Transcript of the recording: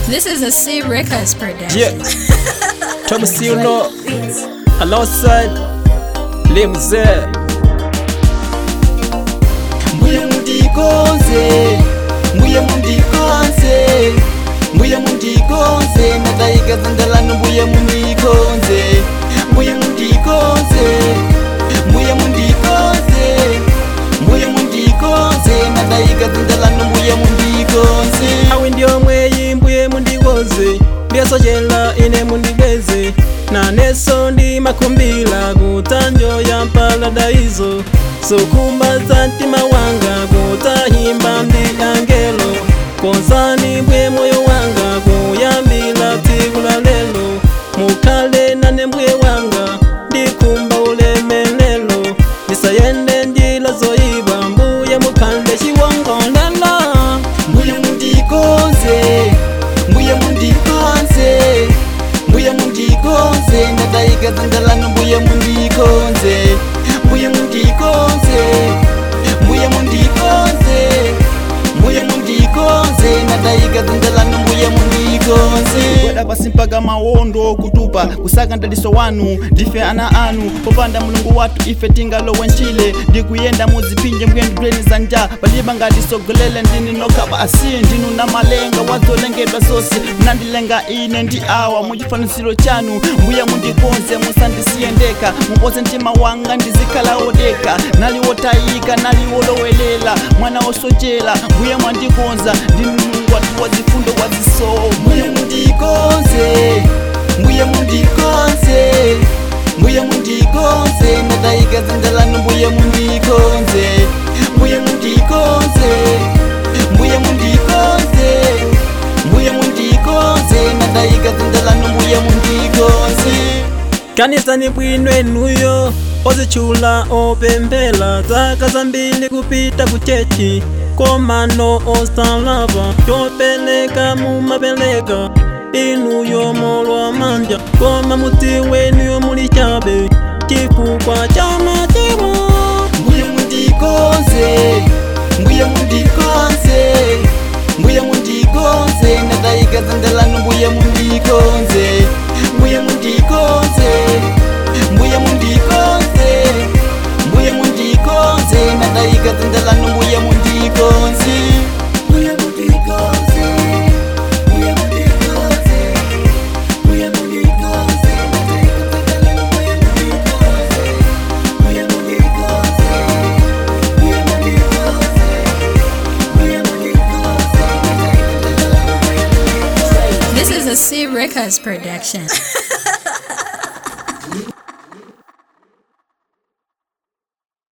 This is a C Records production. Yeah. Thomas Yuno alongside Limze. mbuye mundikonze mbuye mundikonze mbuye mundikonze natayikaza ndalano mbuye mundikonze mbuye mundikonze mbuye mundikonze mbuye mundikonze natayikaza ndalano mbuye mundikonze awi ndio mweyi mbuye mundikonze ndiyasochela ine mundibweze naneso ndi makumbila kutanjo ya paladaizo sukumbaza mtima wanga kutahimba ndi angelo konzani mbwe moyo wanga kuyambila tsiku la lelo mukhale nane mbuye wanga ndikumba ulemelelo ndisayende njila zoyipa mbuye mukhale chiwongolelo mbuye mundikonze mbuye mundikonze mbuye mundikonze natayikaza ndalano mbuye mundikonze mbuye mundikonze mbuye mundikonze mbuye mundikonze natayikaza ndalano mbuye mundikonze kweda pasi mpaka mawondo kutupa kusaka ndaliso wanu ndife ana anu popanda mulungu watu ife tingalowe ntchile ndikuyenda muzipinje mbuyendo breni za nja paliba ngatisogolele ndini nokha basi ndinu na malenga wazolengedwa zonse munandilenga ine ndi awa muchifaniziro chanu mbuye mundikonze musandisiyendeka mupoze mtima wanga ndizikhala odeka nali wotayika nali wolowelela mwana wosochela mbuye mwandikonza ndinu mulungu watu wazifundo wazisomo mbuye mundikonze mbuye mundikonze mbuye mundikonze natayikaza ndalano mbuye mundikonze mbuye mundikonze mbuye mundikonze mbuye mundikonze natayikaza ndalano mbuye mundikonze kanisani bwinwenuyo ozitchula opemphera zaka zambiri kupita kuchechi komano osalava chopereka mumapereka inuyo molwa manja koma mudzi wenuyo muli chabe chifukwa cha machimo mbuye mundikonze mbuye mundikonze mbuye mundikonze natayikaza ndalano mbuye mundikonze mbuye mundikonze mbuye mundikonze mbuye mundikonze natayikaza ndalano mbuye mundikonze mbuye mundikonze mbuye mundikonze mbuye mundikonze natayikaza ndalano mbuye mundikonze mbuye mundikonze mbuye mundikonze mbuye mundikonze natayikaza ndalano mbuye mundikonze This is a C Records production.